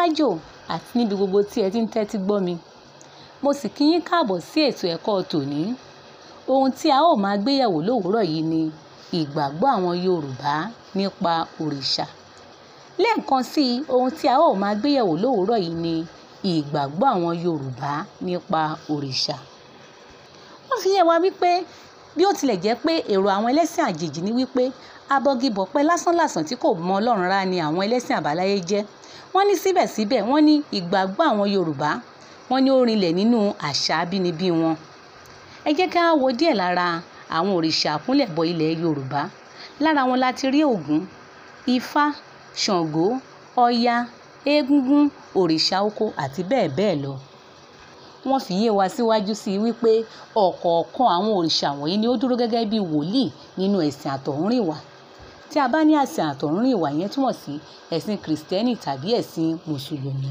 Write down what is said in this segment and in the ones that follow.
lájò àti níbi gbogbo tí ẹ ti ń tẹ́tí gbọ́ mi mo sì kí yín káàbọ̀ sí ètò ẹ̀kọ́ tòní ohun tí a ó máa gbéyẹ̀wò lówùúrọ̀ yìí ni ìgbàgbọ́ àwọn Yorùbá nípa òrìṣà lẹ́ẹ̀kan sí i ohun tí a ó máa gbéyẹ̀wò lówùúrọ̀ yìí ni ìgbàgbọ́ àwọn Yorùbá nípa òrìṣà wọ́n fi yé wa wípé bí ó tilẹ̀ jẹ́ pé èrò àwọn ẹlẹ́sìn àjèjì ni wípé abọ́gibọ̀pẹ́ lásánlàsàn tí kò mọ Ọlọ́run rárá ni àwọn ẹlẹ́sìn àbáláyé jẹ́ wọ́n ní síbẹ̀síbẹ̀ wọ́n ní ìgbàgbọ́ àwọn Yorùbá wọ́n ní ó rinlẹ̀ nínú àṣà abínibí wọn ẹ jẹ́ ká wo díẹ̀ lára àwọn òrìṣà àkúnlẹ̀bọ ilẹ̀ Yorùbá lára wọn la ti rí Ògún Ifá Ṣàngó Ọya Egúngún òrìṣà oko àti bẹ́ẹ̀ bẹ́ẹ̀ lọ wọ́n fi yé wa síwájú sí i wípé ọ̀kọ̀ọ̀kan àwọn òrìṣà wọ̀nyí ni ó dúró gẹ́gẹ́ bí wòlíì nínú ẹ̀sìn àtọ̀húnrìnwá tí a bá ní ẹ̀sìn àtọ̀húnrìnwá yẹn túmọ̀ sí ẹ̀sìn kìrìsìtẹ́nì tàbí ẹ̀sìn mùsùlùmí.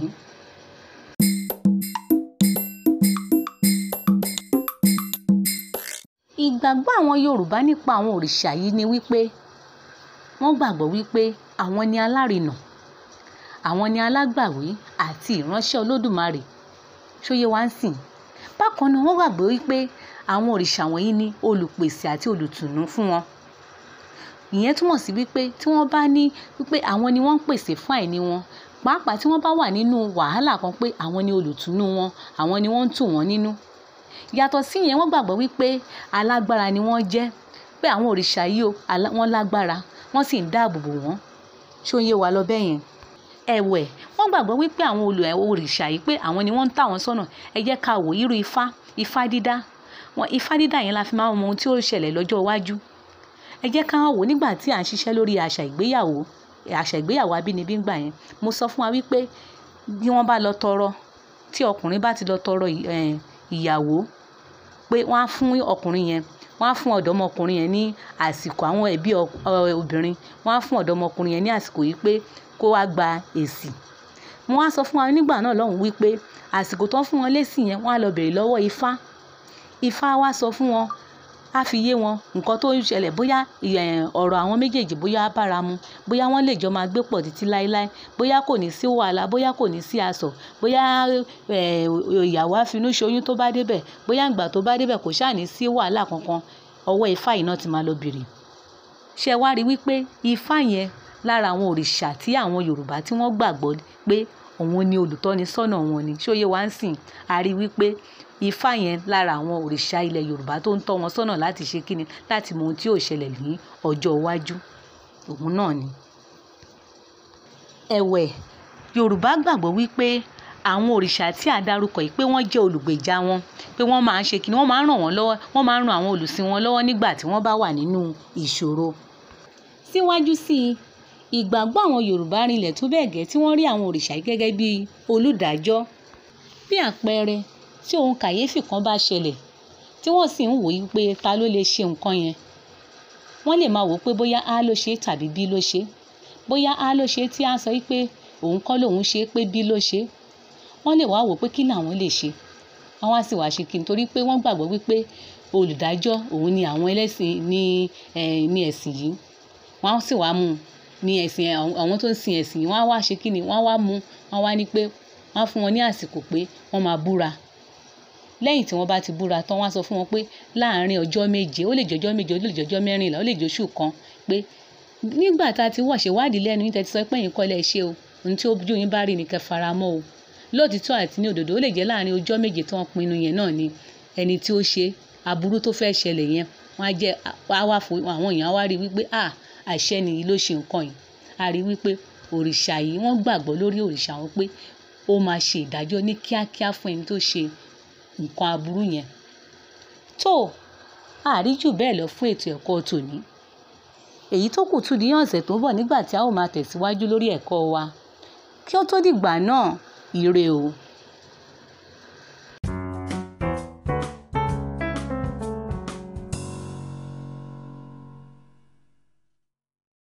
ìgbàgbọ́ àwọn Yorùbá nípa àwọn òrìṣà yìí ni wípé wọ́n gbàgbọ́ wípé àwọn ni alárinà àwọn ni alágbàwí àti ìránṣẹ́ Olódùmarè ṣóyé wá ń sìn bákan náà wọ́n gbàgbọ́ wípé àwọn òrìṣà wọ̀nyí ni olùpèsè àti olùtùnú fún wọn ìyẹn túmọ̀ sí wípé tí wọ́n bá ní wípé àwọn ni wọ́n ń pèsè fún àìní wọn pàápàá tí wọ́n bá wà nínú wàhálà kan pé àwọn ni olùtùnú wọn àwọn ni wọ́n ń tù wọ́n nínú yàtọ̀ sí yẹn wọ́n gbàgbọ́ wípé alágbára ni wọ́n jẹ́ pé àwọn òrìṣà yìí o wọ́n lágbára wọ́n sì ń dáàbò bò wọ́n ṣó ń yé wa lọ bẹ́ẹ̀ yẹn ẹ̀wẹ̀ wọ́n gbàgbọ́ wípé àwọn olù òrìṣà yìí pé àwọn ni wọ́n ń tà wọ́n sọ́nà ẹ jẹ́ ká wò irú ifá ifá dídá wọn ifá dídá yẹn la fi máa ń mọ ohun tí ó ṣẹlẹ̀ lọ́jọ́ iwájú ẹ jẹ́ ká wò nígbà tí à ń ṣiṣẹ́ lórí àṣà ìgbéyàwó àṣà ìgbéyàwó abínibí gbà yẹn mo sọ fún wa wípé bí wọ́n bá lọ tọrọ tí ọkùnrin bá ti lọ tọrọ ìyàwó pé wọ́n á fún ọkùnrin yẹn wọ́n á fún ọ̀dọ́mọkùnrin yẹn ní àsìkò àwọn ẹbí obìnrin wọ́n á fún ọ̀dọ́mọkùnrin yẹn ní àsìkò yìí pé kó wá gba èsì wọ́n á sọ fún wa nígbà náà lọ́hùn wípé àsìkò tó ń fún wọn lésì yẹn wọ́n á lọ bèrè lọ́wọ́ ifá ifá wá sọ fún wọn á fi yé wọn nǹkan tó ń ṣẹlẹ̀ bóyá ọ̀rọ̀ àwọn méjèèjì bóyá bára mu bóyá wọ́n lè jọ máa gbé pọ̀ títí láéláé bóyá kò ní sí wàhálà bóyá kò ní sí asọ̀ bóyá ìyàwó àfinú ṣoyún tó bá débẹ̀ bóyá ìgbà tó bá débẹ̀ kò ṣáà ní sí wàhálà kankan ọwọ́ ifá yìí náà ti máa lọ bèrè ṣe wá rí wípé ifá yẹn lára àwọn òrìṣà tí àwọn Yorùbá tí wọ́n gbàgbọ́ pé òun ni olùtọ́ni sọ́nà wọn ni ṣóyè wá ń sìn a rí wípé ifá yẹn lára àwọn òrìṣà ilẹ̀ Yorùbá tó ń tọ́ wọn sọ́nà láti ṣe kíni láti mọ ohun tí yóò ṣẹlẹ̀ ní ọjọ́ iwájú òun náà ni. ẹ̀wẹ̀ Yorùbá gbàgbọ́ wípé àwọn òrìṣà tí a dárúkọ yìí pé wọ́n jẹ́ olùgbèjà wọn pé wọ́n máa ń ṣe kíni wọ́n máa ń ràn wọ́n lọ́wọ́ wọ́n máa ń ran àwọn olùsìn wọn lọ́wọ́ nígbà tí wọ́n bá wà nínú ìṣòro. síwájú sí i ìgbàgbọ́ àwọn Yorùbá rinlẹ̀ tó bẹ́ẹ̀ gẹ́ tí wọ́n rí àwọn òrìṣà yìí gẹ́gẹ́ bí olùdájọ́ bí àpẹẹrẹ tí ohun kàyéfì kan bá ṣẹlẹ̀ tí wọ́n sì ń wò yí pé ta ló lè ṣe nǹkan yẹn wọ́n lè máa wò pé bóyá a ló ṣe tàbí b ló ṣe bóyá a ló ṣe tí a sọ pé òun kọ́ lòun ṣe pé b ló ṣe wọ́n lè wá wò pé kí làwọn lè ṣe àwọn á sì wá ṣe kí n torí pé wọ́n gbàgbọ́ wípé olùdájọ́ òun ni àwọn ẹlẹ́sìn ní ní ẹ̀sìn yìí wọ́n á sì wá mú un ní ẹ̀sìn àwọn tó ń sin ẹ̀sìn yìí wọ́n á wá ṣe kí ni wọ́n á wá mú wọ́n á wá ní pé wọ́n á fún wọn ní àsìkò pé wọ́n máa búra lẹ́yìn tí wọ́n bá ti búra tán wọ́n á sọ fún wọn pé láàárín ọjọ́ méje ó lè jọjọ́ méje ó lè jọjọ́ mẹ́rìnlá ó lè jọṣù kan pé nígbà tá a ti wọ̀ ṣèwádìí lẹ́nu yín tẹ́ ti sọ pé yín kọ́lẹ̀ ṣe o ohun tí ojú yín bá rí ni kẹ́ fara mọ́ o lóòtítọ́ àti ní òdodo ó lè jẹ́ láàárín ọjọ́ méje tí wọ́n pinnu yẹn náà ni ẹni tí ó ṣe aburú tó fẹ́ ṣẹlẹ̀ yẹn wọ́n á jẹ́ wá fún àwọn èèyàn á wá rí wípé à àṣẹ nìyí ló ṣe nǹkan yìí a rí wípé òrìṣà yìí wọ́n gbàgbọ́ lórí òrìṣà wọn pé ó máa ṣe ìdájọ́ ní kíákíá fún ẹni tó ṣe nǹkan aburú yẹn tó àríjù bẹ́ẹ̀ lọ fún ètò ẹ̀kọ́ tòní èyí tó kù tún di ọ̀sẹ̀ tó ń bọ̀ nígbà tí a ó máa tẹ̀síwájú lórí ẹ̀kọ́ wa kí ó tó dìgbà náà ire o.